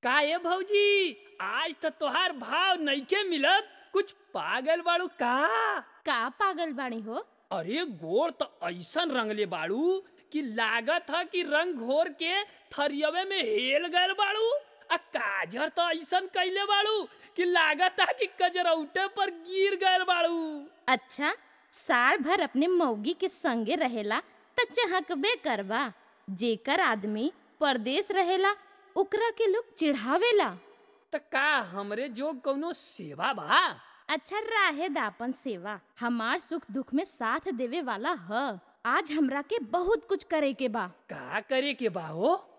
का ए भौजी आज तो तोहार भाव नइखे मिलत कुछ पागल बाड़ू का का पागल बाणी हो अरे गोड़ तो ऐसन रंगले बाड़ू कि लागत ह कि रंग घोर के थरियवे में हेल गयल बाड़ू आ काजर तो ऐसन कइले बाड़ू कि लागत ह कि कजरौटे पर गिर गयल बाड़ू अच्छा साल भर अपने मौगी के संगे रहेला त चहकबे करबा जेकर आदमी परदेश रहेला ओकरा के लोग चिढ़ावेला त का हमरे जो कौनो सेवा बा अच्छा राहे दापन सेवा हमार सुख दुख में साथ देवे वाला ह आज हमरा के बहुत कुछ करे के बा का करे के बा हो